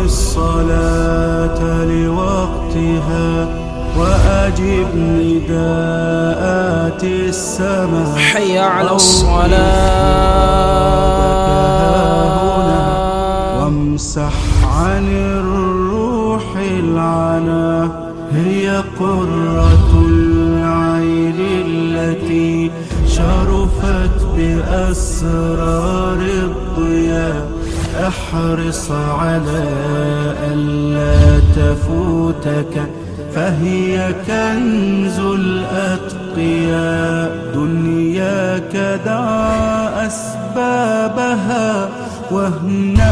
الصلاة لوقتها وأجب نداءات السماء حي على الصلاة وامسح عن الروح العنا هي قرة العين التي شرفت بأسرار الضياء احرص على ألا تفوتك فهي كنز الأتقياء دنياك دع أسبابها واهنأ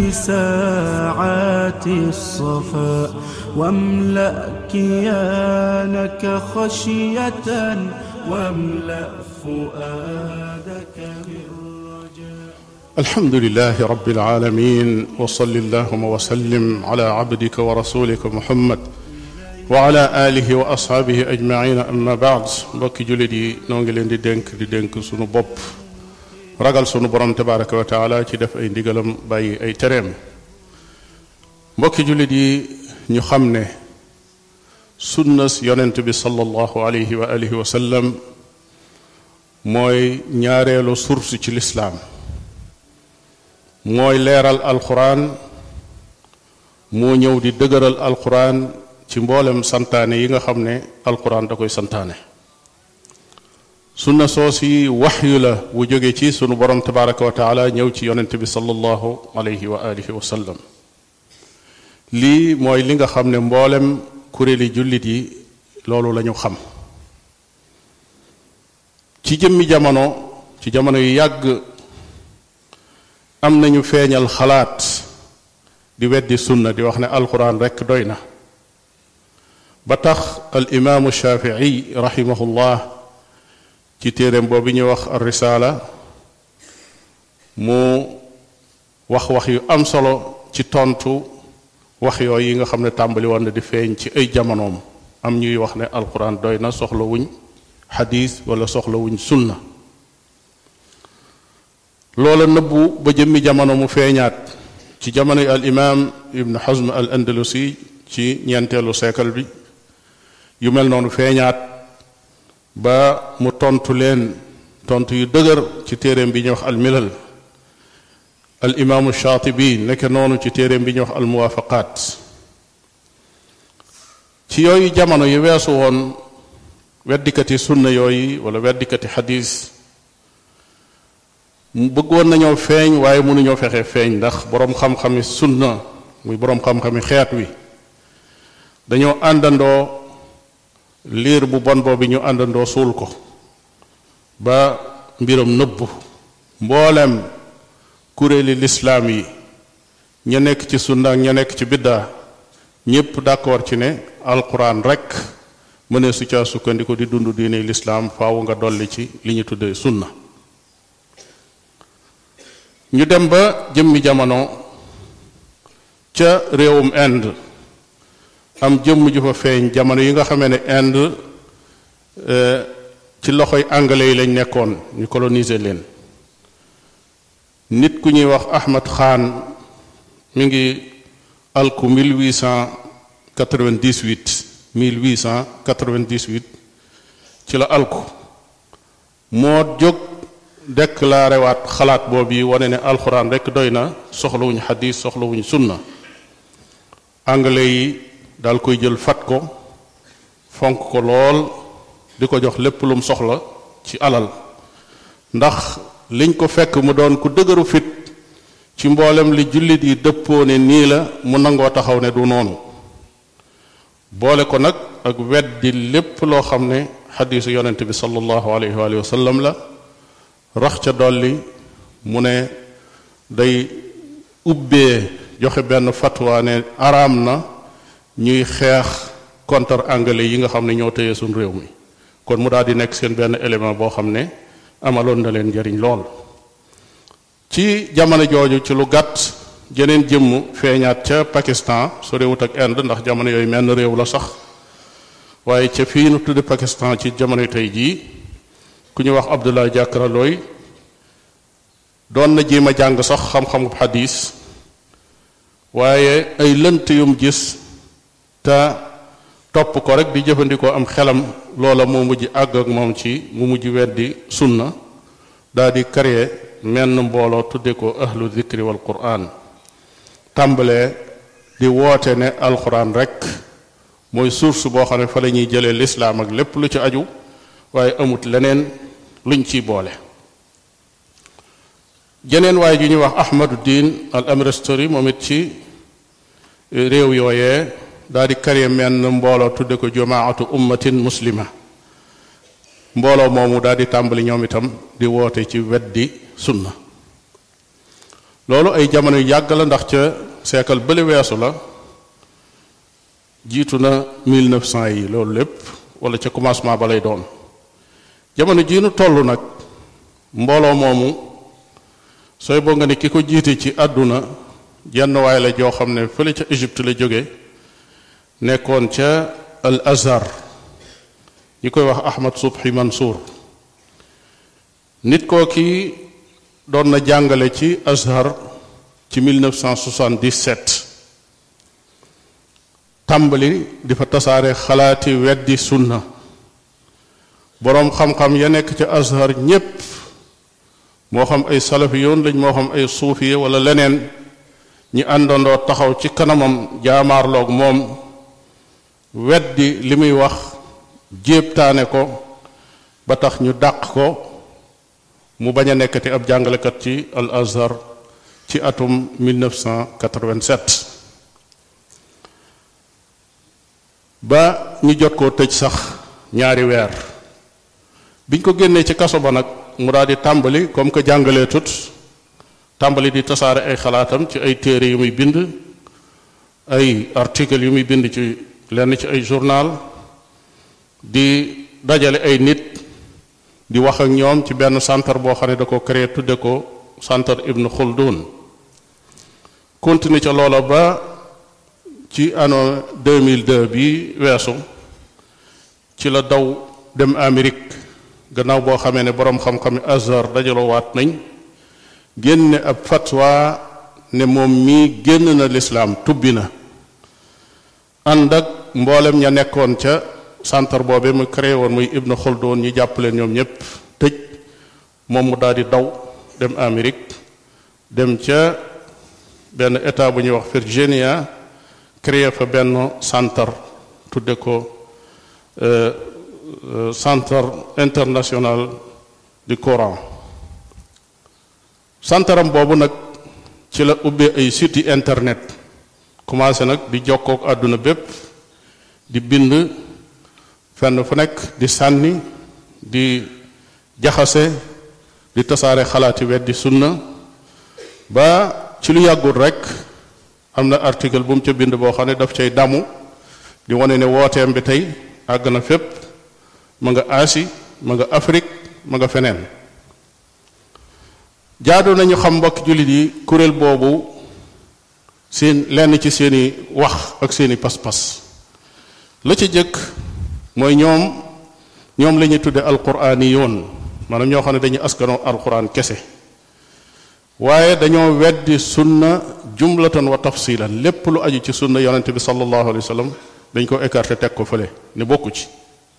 بساعات الصفاء واملأ كيانك خشية واملأ فؤادك بالرجاء الحمد لله رب العالمين وصل اللهم وسلم على عبدك ورسولك محمد وعلى آله وأصحابه أجمعين أما بعد mbokki jullit yi noo ngi leen di dénk di dénk sunu bopp ragal sunu borom tabaraka wa taala ci def ay ndigalam bàyyi ay tereem mbokki jullit yi ñu xam ne sunnas yonent bi sallallahu alayhi wa alihi wa sallam mooy ñaareelu source ci lislaam mooy leeral alquran moo ñëw di dëgëral alquran ci mboolem santaane yi nga xam ne alquran da koy santaane sunna soos yi waxyu la bu jóge ci sunu borom tabaraka wa taala ñëw ci yonent bi sallallahu alayhi wa alihi wa sallam lii mooy li nga xam ne mboolem kuréeli jullit yi loolu la ñu xam ci jëmmi jamono ci jamono yu yàgg am nañu feeñal xalaat di weddi sunna di wax ne alquran rekk doy na ba tax al imaamu shafii rahimahullah ci téeréem boobu ñuy wax ar risaala mu wax wax yu am solo ci tontu wax yooyu yi nga xam ne tàmbali woon na di feeñ ci ay jamonoom am ñuy wax ne alquran doy na soxla wuñ xadis wala soxla wuñ sunna loola nëbbu ba jëmmi jamono mu feeñaat ci jamono al imam ibn hazm al andalusi ci ñeenteelu siècle bi yu mel noonu feeñaat ba mu tontu leen tontu yu dëgër ci téeréem bi ñuy wax al milal al imaamu shaatibi nekk noonu ci téeréem bi ñuy wax al muwaafaqaat ci yooyu jamono yu weesu woon weddikati sunna yooyu wala weddikati xadis mu bëggoon nañoo feeñ waaye mënuñoo fexe feeñ ndax boroom xam-xami sunna muy boroom xam-xami xeet wi dañoo àndandoo liir bu bon boobu ñu àndandoo suul ko ba mbiram nëbbu mboolem kuréeli lislaam yi ña nekk ci sunna ak ña nekk ci biddaa ñépp d'accord ci ne alquran rekk mënee su caa sukkandiku di dund diine lislaam faaw nga dolli ci li ñu tuddee sunna ñu dem ba jëmmi jamono ca réewum Inde am jëmm ju fa feeñ jamono yi nga xamee ne Inde ci loxoy anglais yi lañ nekkoon ñu coloniser leen nit ku ñuy wax Ahmad Khan mi ngi alku 1898 1898 ci la alku moo jóg déclaré waat xalaat boobu yi wane ne alxuraan rekk doy na soxlawuñ xadis soxlawuñ sunna anglais yi daal koy jël fat ko fonk ko lool di ko jox lépp lum soxla ci alal ndax liñ ko fekk mu doon ku dëgëru fit ci mboolem li jullit yi dëppoo ne nii la mu nangoo taxaw ne du noonu boole ko nag ak weddi lépp loo xam ne xadiisu yonent bi sallallahu alayhi wa sallam la rax ca dolli mu ne day ubbee joxe benn fatwa ne araam na ñuy xeex contre anglais yi nga xam ne ñoo tëye suñ réew mi kon mu daal di nekk seen benn élément boo xam ne amaloon na leen njariñ lool ci jamono jooju ci lu gàtt jeneen jëmm feeñaat ca Pakistan su réewut ak Inde ndax jamono yooyu menn réew la sax waaye ca fii nu tudde Pakistan ci jamono tey jii ku ñu wax Abdullah Jakra Looy doon na jéem a jàng sax xam-xamu xadis waaye ay lënt yum gis te topp ko rek di jëfandikoo am xelam loola moo mujj àgg ak moom ci mu mujj weddi sunna daa di créer menn mbooloo tudde ko ahlu zikri wal quran tàmbalee di woote ne alquran rek mooy source boo xam ne fa la ñuy jëlee lislaam ak lépp lu ci aju waaye amut leneen luñ ciy boole jeneen waaye ju ñuy wax ahmaduddin al amrestori moom it ci réew yooyee daal di créer menn mbooloo tudde ko jamaatu ummatin muslima mbooloo moomu daal di tàmbali ñoom itam di woote ci weddi sunna loolu ay jamono yu yàgg la ndax ca seekal bële weesu la jiitu na 1900 yi loolu lépp wala ca commencement ba lay doon jamono jii nu toll nag mbooloo moomu sooy boo nga ne ki ko jiite ci àdduna jenn waay la joo xam ne fële ca Égypte la jóge nekkoon ca al azhar ñi koy wax Ahmad Subhi Mansour nit koo kii doon na jàngale ci azhar ci 1977 tàmbali di fa tasaare xalaati weddi sunna boroom xam-xam ya nekk ca azhar ñépp moo xam ay salafiyoon lañ moo xam ay suufiye wala leneen ñi àndandoo taxaw ci kanamam jaamaarloog moom weddi li muy wax jéebtaane ko ba tax ñu dàq ko mu bañ a nekkati ab jàngalekat ci al azhar ci atum 1987 ba ñu jot koo tëj sax ñaari weer biñ ko génnee ci kaso ba nag mu daal di tàmbali comme que jàngalee tut tàmbali di tasaare ay xalaatam ci ay téere yu muy bind ay article yu muy bind ci lenn ci ay journal di dajale ay nit di wax ak ñoom ci benn centre boo xam ne da ko créé tudde ko centre Ibn Khaldun continue ca loola ba ci ano 2002 bi weesu ci la daw dem Amérique gannaaw boo xamee ne boroom xam-xami Azhar dajaloo waat nañ génne ab fatwa ne moom mii génn na lislaam tubbi na ànd ak mboolem ña nekkoon ca centre boobe mu créé woon muy Ibn Khaldun ñi jàpp leen ñoom ñépp tëj moom mu daal di daw dem Amérique dem ca benn état bu ñuy wax Virginia créé fa benn centre tudde ko centre international du Coran santaram boobu nag ci la ubbee ay site internet commencé nag di jokkook àdduna bépp di bind fenn fu nekk di sànni di jaxase di tasaare xalaati weddi sunna ba ci lu yàggul rek am na article bu mu ca bind boo xam ne daf cay damu di wane ne wooteem bi tey àgg na fépp ma nga Asie ma nga Afrique ma nga feneen jaadu nañu xam mbokk jullit yi kuréel boobu seen lenn ci seeni wax ak seeni pas-pas la ca jëkk mooy ñoom ñoom la ñuy tudde alquraani yoon maanaam ñoo xam ne dañuy askanoo alquran kese waaye dañoo weddi sunna jumlatan wa tafsilan lépp lu aju ci sunna yonente bi sallallahu alayhi wa sallam dañ ko écarté teg ko fële ne bokku ci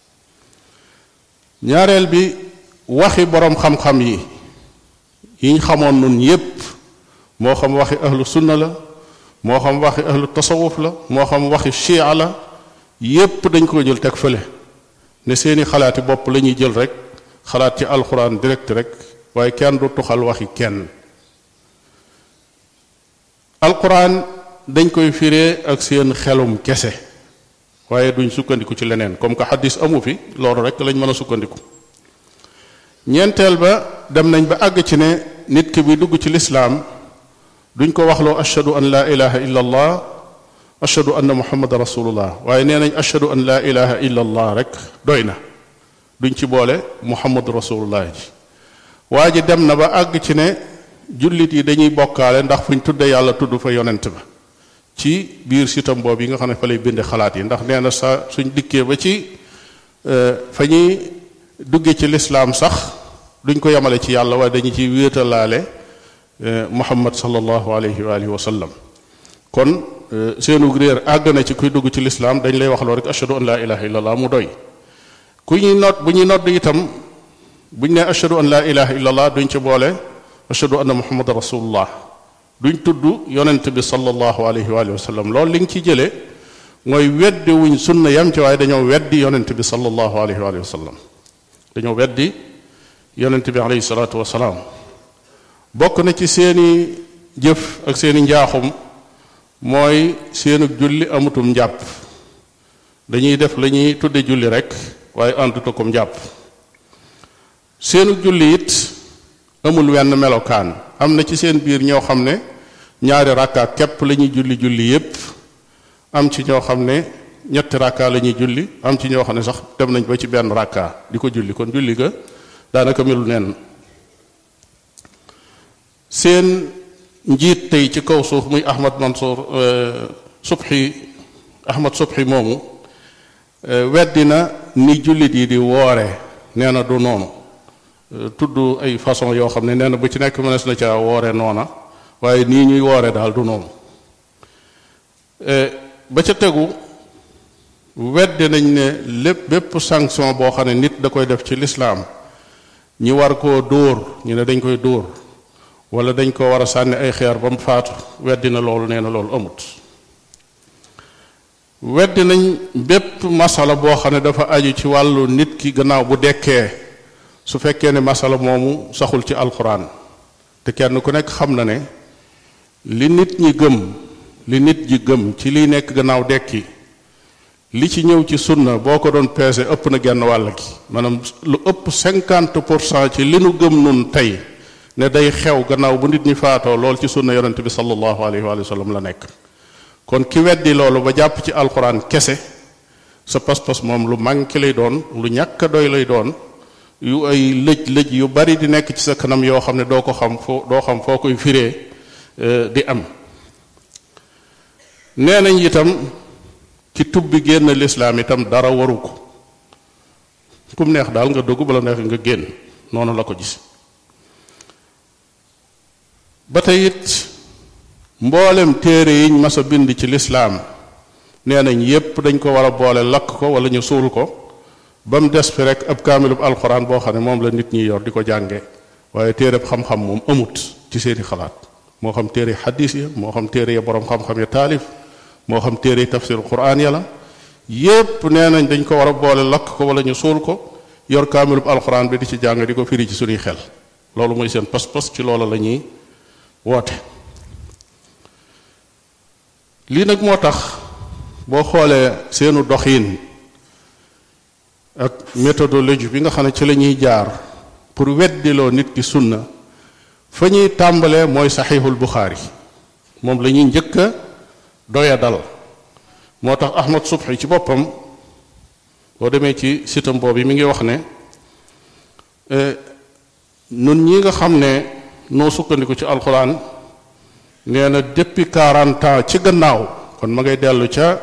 ñaareel bi waxi boroom xam-xam yi yiñ xamoon nun yépp moo xam waxi ahlu sunna la moo xam waxi ahlu tasawuf la moo xam waxi chia la yépp dañ ko jël teg fële ne seeni xalaati bopp la ñuy jël rek xalaat ci alxuraan direct rek waaye kenn du tuxal waxi kenn alxuraan dañ koy firee ak seen xelum kese waaye duñ sukkandiku ci leneen comme que xaddis amu fi loolu rek lañ mën a sukkandiku ñeenteel ba dem nañ ba àgg ci ne nit ki bi dugg ci lislaam duñ ko waxloo ashhadu an laa ilaha illa allah ashhadu anna muhammad rasulullah waaye nee nañ ashhadu an laa ilaha illa allah rek doy na duñ ci boole muhammad rasulullah ji waa ji dem na ba àgg ci ne jullit yi dañuy bokkaale ndax fuñ tudde yàlla tudd fa yonent ba ci biir sitam boobu yi nga xam ne fa lay binde xalaat yi ndax nee na sa suñ dikkee ba ci fa ñuy dugge ci lislaam sax duñ ko yemale ci yàlla waaye dañu ci wéetalaale muhammad sallallahu alayhi wa alihi wa sallam kon seenu réer àgg na ci kuy dugg ci lislaam dañ lay wax loo rek ashhadu an laa ilaha illallah mu doy ku ñuy nodd bu ñuy nodd itam buñ ne ashhadu an laa ilaha illallah duñ ci boole ashhadu anna muhammadan rasulullah duñ tudd yonent bi sallallahu alayhi wa sallam loolu li nga ci jëlee mooy weddi wuñ sunna yam ci waaye dañoo weddi yonent bi sallallahu alayhi wa sallam dañoo weddi yonent bi alayhi salaatu wasalaam bokk na ci seeni jëf ak seeni njaaxum mooy seenug julli amutum njàpp dañuy def la ñuy tudde julli rek waaye ànduta kom njàpp seenug julli it amul wenn melokaan am na ci seen biir ñoo xam ne ñaari rakka képp la ñuy julli julli yépp am ci ñoo xam ne ñetti rakka la ñuy julli am ci ñoo xam ne sax dem nañ ba ci benn rakka di ko julli kon julli ga daanaka melu neen seen njiit tey ci kaw suuf muy Ahmad Mansour Subhi Ahmad Subhi moomu weddi na ni jullit yi di woore nee na du noonu tudd ay façon yoo xam ne nee na bu ci nekk mënees na ca woore noona waaye nii ñuy woore daal du noonu ba ca tegu weddi nañ ne lépp bépp sanction boo xam ne nit da koy def ci lislaam ñi war koo dóor ñu ne dañ koy dóor wala dañ ko war a sànni ay xeer ba mu faatu weddi na loolu nee na loolu amut weddi nañ bépp masala boo xam ne dafa aju ci wàllu nit ki gannaaw bu dekkee su fekkee ne masala moomu saxul ci alxuraan te kenn ku nekk xam na ne li nit ñi gëm li nit ji gëm ci liy nekk gannaaw dekki li ci ñëw ci sunna boo ko doon peese ëpp na genn wàll gi maanaam lu ëpp cinquante pour cent ci li nu gëm nun tey ne day xew gannaaw bu nit ñi faatoo lool ci sunna yonente bi sallallahu alayhi wa sallam la nekk kon ki weddi loolu ba jàpp ci alxuraan kese sa pas-pas moom lu manqué lay doon lu ñàkk a doy lay doon yu ay lëj lëj yu bari di nekk ci sa kanam yoo xam ne doo ko xam foo doo xam foo koy firee di am nee nañ itam ci tubbi génn lislaam itam dara waru ko kum neex daal nga dugg bala neex nga génn noonu la ko gis ba tey it mboolem téere yiñ mas a bind ci lislaam nee nañ yépp dañ ko war a boole lakk ko wala ñu suul ko ba mu des fi rek ab kaamilub alxuraan boo xam ne moom la nit ñi yor di ko jànge waaye téereb xam-xam moom amut ci seeni xalaat moo xam téere xadis ya moo xam téere ya boroom xam-xam ya taalif moo xam téere tafsir quraan ya la yépp nee nañ dañ ko war a boole lakk ko wala ñu suul ko yor kaamilub alxuraan bi di ci jàng di ko firi ci suñuy xel loolu mooy seen pas-pas ci loola la ñuy woote lii nag moo tax boo xoolee seenu doxiin ak méthodologie bi nga xam ne ci la ñuy jaar pour weddiloo nit ki sunna fa ñuy tàmbalee mooy saxiixul buxaari moom la ñuy njëkk a doya dal moo tax ahmad subhi ci boppam boo demee ci sitam boobu mi ngi wax ne nun ñi nga xam ne noo sukkandiku ci alxuraan nee na depuis 40 ans ci gannaaw kon ma ngay dellu ca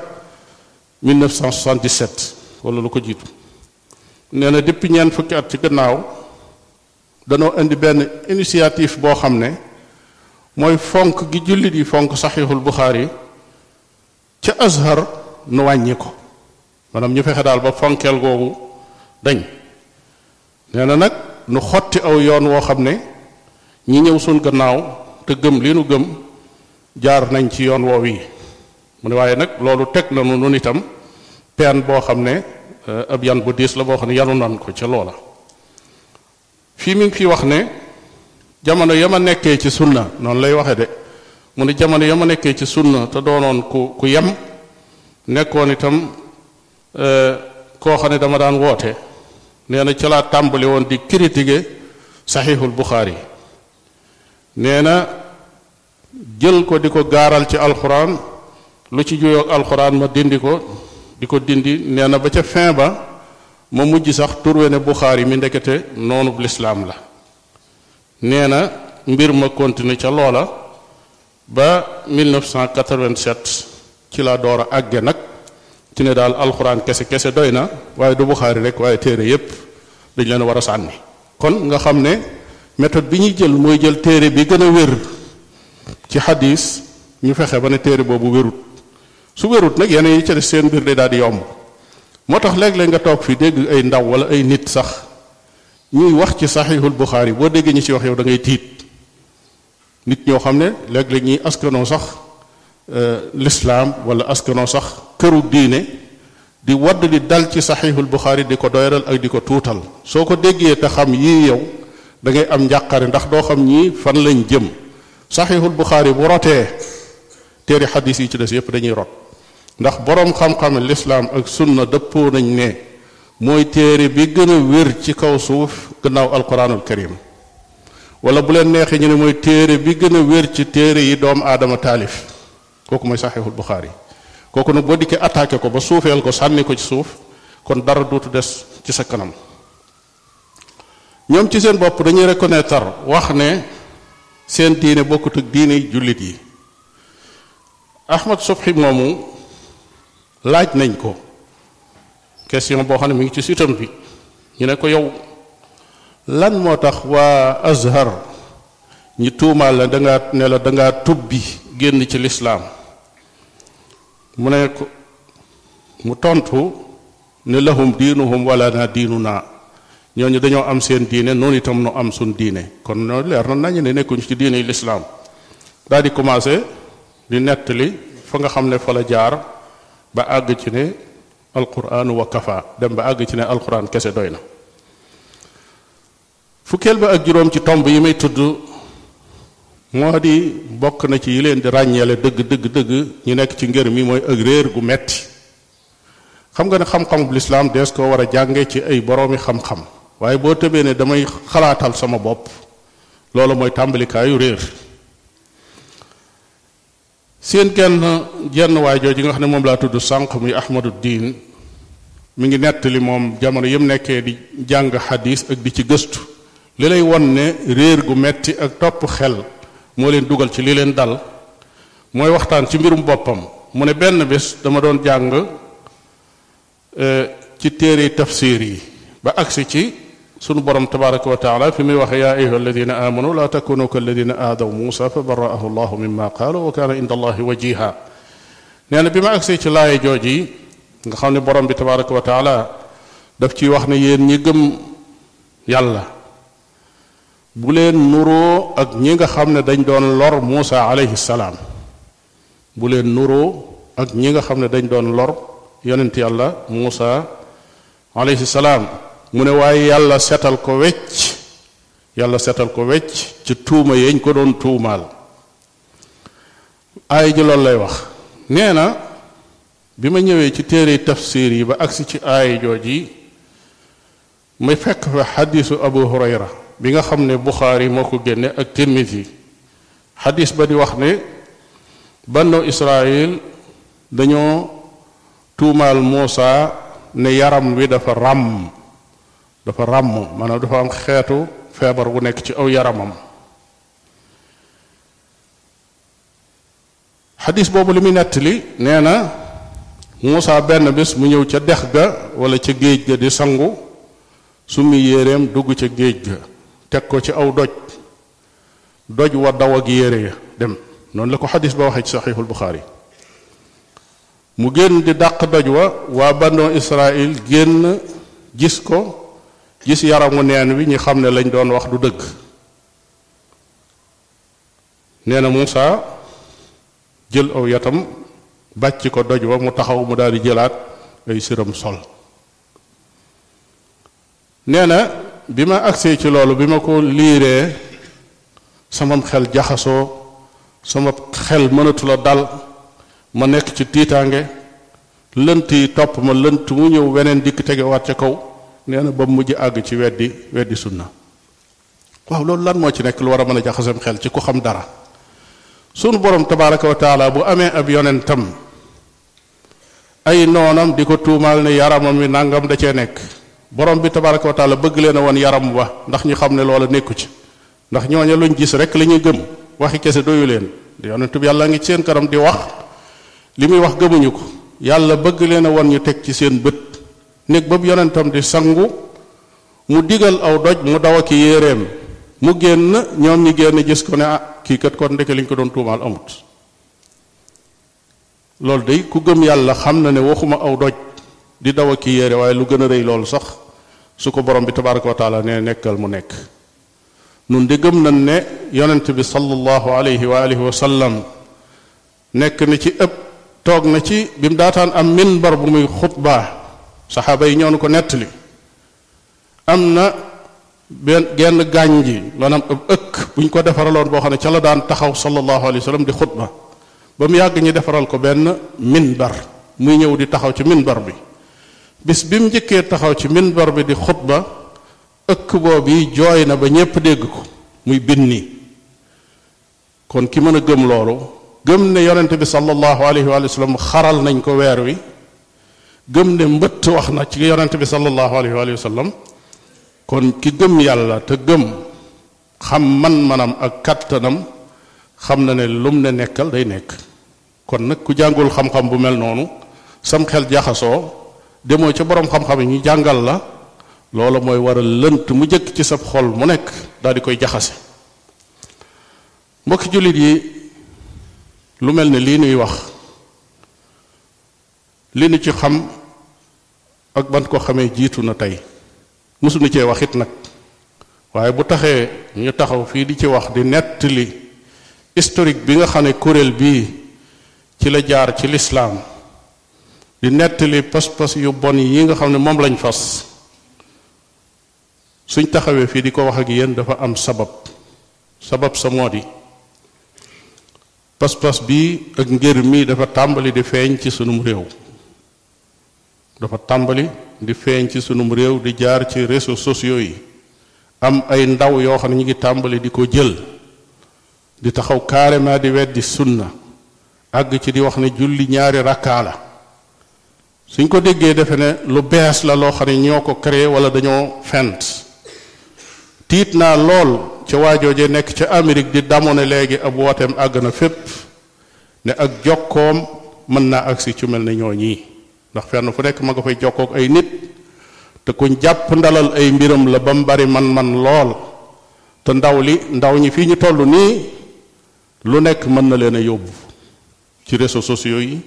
1977 wala lu ko jiitu nee na depuis ñeent fukki at ci gannaaw danoo indi benn initiative boo xam ne mooy fonk gi jullit yi fonk saxiixul buxaari ca azhar nu wàññi ko maanaam ñu fexe daal ba fonkeel googu dañ nee na nag nu xotti aw yoon woo xam ne ñi ñëw suñ gannaaw te gëm li nu gëm jaar nañ ci yoon woow yi mu ne waaye nag loolu teg na nu nun itam peen boo xam ne ab yan bu diis la boo xam ne yanu nan ko ca loola fii mi ngi fi wax ne jamono ya ma nekkee ci sunna noonu lay waxe de mu ne jamono ya ma nekkee ci sunna te doonoon ku ku yem nekkoon itam koo xam ne dama daan woote nee na ca laa tàmbali woon di critiquer saxiixul buxaari nee na jël ko di ko gaaral ci alxuraan lu ci juyoog alxuraan ma dindi ko di ko dindi nee na ba ca fin ba ma mujj sax turwe ne buxaari mi ndekete noonu lislaam la nee na mbir ma continuer ca loola ba 1987 ci la door a àgge nag ci ne daal alxuraan kese kese doy na waaye du buxaari rek waaye téere yépp dañ leen war a sànni kon nga xam ne méthode bi ñuy jël mooy jël téere bi gën a wér ci xadis ñu fexe ba ne téere boobu wérut su wérut nag yeneen yi ca des seen mbir day daal di yomb moo tax léeg-léeg nga toog fi dégg ay ndaw wala ay nit sax ñuy wax ci saxiixul buxaari boo déggee ñi ci wax yow da ngay tiit nit ñoo xam ne léeg-léeg ñuy askanoo sax lislaam wala askanoo sax këru diine di wadd di dal ci saxiixul buxaari di ko doyral ak di ko tuutal soo ko déggee te xam yii yow da ngay am njàqare ndax doo xam ñii fan lañ jëm saxiixul buxaari bu rotee téere xadis yi ci des yépp dañuy rot ndax boroom xam-xam lislaam ak sunna dëppoo nañ ne mooy téere bi gën a wér ci kaw suuf gannaaw alquranul karim wala bu leen neexee ñu ne mooy téere bi gën a wér ci téere yi doomu aadama taalif kooku mooy saxiixul buxaari kooku nag boo dikkee attaqué ko ba suufeel ko sànni ko ci suuf kon dara dootu des ci sa kanam ñoom ci seen bopp dañuy reconnaître wax ne seen diine bokkut ak diine jullit yi Ahmad Subhi moomu laaj nañ ko question boo xam ne mi ngi ci sitam bi ñu ne ko yow lan moo tax waa Azhar ñi tuumaal la dangaa ne la dangaa tubbi génn ci lislaam mu ne ko mu tontu ne lahum diinuhum wala na diinu naa ñooñu dañoo am seen diine noonu itam nu am suñ diine kon noonu leer na nañu ne nekkuñu ci diine lislaam daal di commencé di nettali fa nga xam ne fa la jaar ba àgg ci ne alquran wa kafa dem ba àgg ci ne alquran kese doy na fukkeel ba ak juróom ci tomb yi may tudd moo di bokk na ci yi leen di ràññeele dëgg dëgg dëgg ñu nekk ci ngër mi mooy ak réer gu metti xam nga ne xam-xamub lislaam dees ko war a jànge ci ay boroomi xam-xam waaye boo tëbee ne damay xalaatal sama bopp loolu mooy tàmbalikaayu réer seen genn jenn waay jooju nga xam ne moom laa tudd sànq muy ahmadu diin mi ngi nettali moom jamono yëm nekkee di jàng xadis ak di ci gëstu li lay won ne réer gu metti ak topp xel moo leen dugal ci li leen dal mooy waxtaan ci mbirum boppam mu ne benn bés dama doon jàng ci téere tafsir yi ba agsi ci sunu borom tabaraka wa taala fi muy waxe yaa ayuha alladina amanu la takunu ka alladina aadaw muusa fa baraahu llahu mimma qaalu wa kaana inda allahi wajiha nee na bi ma agsee ci laaye jooj yi nga xam ne borom bi tabaraka wa taala daf ciy wax ne yéen ñi gëm yàlla bu leen nuroo ak ñi nga xam ne dañ doon lor muusa alayhi salaam bu leen nuroo ak ñi nga xam ne dañ doon lor yonent yàlla muusa alayhi salaam mu ne waaye yàlla setal ko wecc yàlla setal ko wecc ci tuuma yeñ ko doon tuumaal aay ji loolu lay wax nee na bi ma ñëwee ci téere tafsir yi ba agsi ci aay jooj yi may fekk fa xadisu abu hurayra bi nga xam ne buxaari moo ko génne ak tirmisi xadis ba di wax ne banno israil dañoo tuumaal muusa ne yaram wi dafa ràmm dafa ràmm maanaam dafa am xeetu feebar bu nekk ci aw yaramam xadis boobu li muy nettali nee na Muusa benn bés mu ñëw ca dex ga wala ca géej ga di sangu summi yéreem dugg ca géej ga teg ko ci aw doj doj wa daw ak yére ya dem noonu la ko xadis ba waxee ci saxiixul Buxaari mu génn di dàq doj wa waa bannoo Israël génn gis ko gis yaramu neen wi ñi xam ne lañ doon wax du dëgg nee na Muusa jël aw yatam bàcc ko doj wa mu taxaw mu daal di jëlaat ay siram sol nee na bi ma agsee ci loolu bi ma ko liiree samam xel jaxasoo sama xel mënatula dal ma nekk ci tiitaange lënt yi topp ma lënt mu ñëw weneen dikk tegewaat ca kaw nee na ba mujj àgg ci weddi weddi sunna waaw loolu lan moo ci nekk lu war a mën a jaxasam xel ci ku xam dara sunu borom tabaraka wa taala bu amee ab yonentam ay noonam di ko tuumaal ne yaramam wi nangam da cee nekk borom bi tabaraka wa taala bëgg leen a woon yaram wa ndax ñu xam ne loola nekku ci ndax ñooña luñ gis rek la ñuy gëm waxi kese doyu leen yonentu bi yàlla ngi ci seen kanam di wax li muy wax gëmuñu ko yàlla bëgg leen a woon ñu teg ci seen bët néeg ba yonentam di sangu mu digal aw doj mu daw ak yéeréem mu génn ñoom ñi génn gis ko ne ah kii kat kon ndeke liñ ko doon tuumaal amut loolu day ku gëm yàlla xam na ne waxuma aw doj di daw a ki yére waaye lu gën a rëy loolu sax su ko borom bi tabaraka wa taala ne nekkal mu nekk nun di gëm nañ ne yonent bi sallallahu alayhi wa alihi wa sallam nekk na ci ëpp toog na ci bi mu daataan am minbar bu muy xutbaa saxaaba yi ñoo nu ko nettali am na benn genn gaañ ji maanaam ab ëkk bu ñu ko defaraloon boo xam ne ca la daan taxaw sallallahu alayhi wa sallam di xutba ba mu yàgg ñi defaral ko benn minbar muy ñëw di taxaw ci minbar bi bis bi mu njëkkee taxaw ci minbar bi di xutba ëkk boobu jooy na ba ñépp dégg ko muy binni kon ki mën a gëm loolu gëm ne yonent bi sallallahu alayhi wa sallam xaral nañ ko weer wi gëm ne mbëtt wax na ci yonent bi sallallahu alayhi wa sallam kon ki gëm yàlla te gëm xam man-manam ak kattanam xam na ne lum ne nekkal day nekk kon nag ku jàngul xam-xam bu mel noonu sam xel jaxasoo demoo ca boroom xam-xam yi ñu jàngal la loola mooy war a lënt mu jëkk ci sab xol mu nekk daal di koy jaxase mbokki jullit yi lu mel ne lii nuy wax li nu ci xam ak ban ko xamee jiitu na tey mësuñu cee wax it nag waaye bu taxee ñu taxaw fii di ci wax di nettali historique bi nga xam ne kuréel bii ci la jaar ci lislaam di nettali pas-pas yu bon yi nga xam ne moom lañ fas suñ taxawee fii di ko wax ak yéen dafa am sabab sabab sa moo di pas-pas bii ak ngir mi dafa tàmbali di feeñ ci sunum réew dafa tàmbali di feeñ ci sunum réew di jaar ci réseaux sociaux yi am ay ndaw yoo xam ne ñu ngi tàmbali di ko jël di taxaw carrément di weddi sunna àgg ci di wax ne julli ñaari rakkaa la suñ ko déggee defe ne lu bees la loo xam ne ñoo ko créé wala dañoo fent tiit naa lool ca waajooje nekk ca Amérique di damoo ne léegi ab wooteem àgg na fépp ne ak jokkoom mën naa agsi ci mel ne ñoo ñii ndax fenn fu nekk ma nga fay jokkook ay nit te kuñ jàpp ndalal ay mbiram la ba mu bari man-man lool te ndaw li ndaw ñi fii ñu toll nii lu nekk mën na leen a yóbbu ci réseaux sociaux yi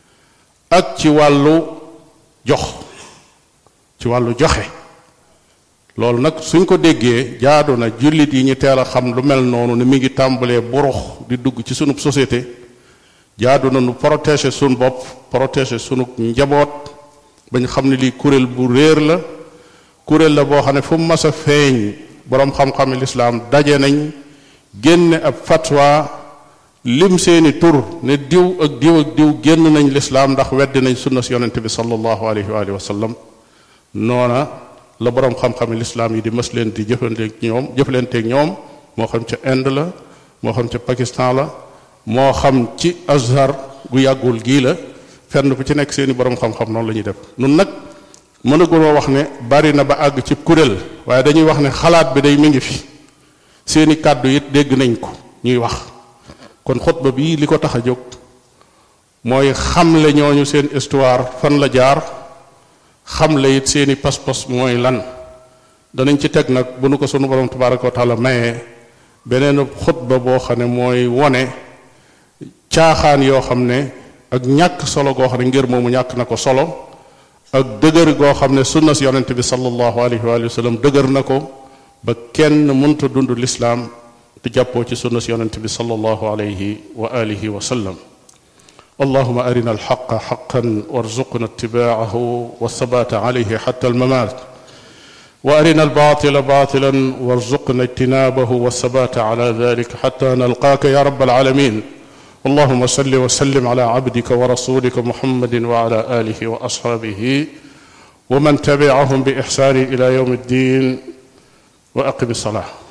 ak ci wàllu jox ci wàllu joxe loolu nag suñ ko déggee jaadu na jullit yi ñu teel a xam lu mel noonu ne mi ngi tàmbalee burux di dugg ci sunu société jaadu na nu protéger sunu bopp protéger sunu njaboot bañ xam ne lii kuréel bu réer la kuréel la boo xam ne fu mu mas a feeñ boroom xam-xami lislaam daje nañ génne ab fatwa lim seeni tur ne diw ak diw ak diw génn nañ lislaam ndax weddi nañ sunna si yonente bi sallallahu alayhi wa alihi wa sallam noona la boroom xam-xami lislaam yi di mës leen di jëflanteeg ñoom jëflanteeg ñoom moo xam ca Inde la moo xam ca Pakistan la moo xam ci Azhar gu yàggul gii la fenn fu ci nekk seeni boroom xam-xam noonu la ñuy def nun nag mënaguloo wax ne bari na ba àgg ci kuréel waaye dañuy wax ne xalaat bi day mi ngi fi seeni kàddu it dégg nañ ko ñuy wax kon xutba bii li ko tax a jóg mooy xamle ñooñu seen histoire fan la jaar xamle it seeni pas-pas mooy lan danañ ci teg nag bu nu ko sunu borom tabaraka wa taala mayee beneen xutba boo xam ne mooy wone caaxaan yoo xam ne ak ñàkk solo goo xam ne ngir moomu ñàkk na ko solo ak dëgër goo xam ne sunna si yonente bi sallallahu alayhi wa sallam dëgër na ko ba kenn mënta dund lislaam te jàppoo ci sunna si yonente bi sallallahu alayhi wa alihi wa sallam اللهم أرنا الحق حقا وارزقنا اتباعه والثبات عليه حتى الممات وأرنا الباطل باطلا وارزقنا اجتنابه والثبات على ذلك حتى نلقاك يا رب العالمين اللهم صل وسلم على عبدك ورسولك محمد وعلى آله وأصحابه ومن تبعهم بإحسان إلى يوم الدين وأقم الصلاة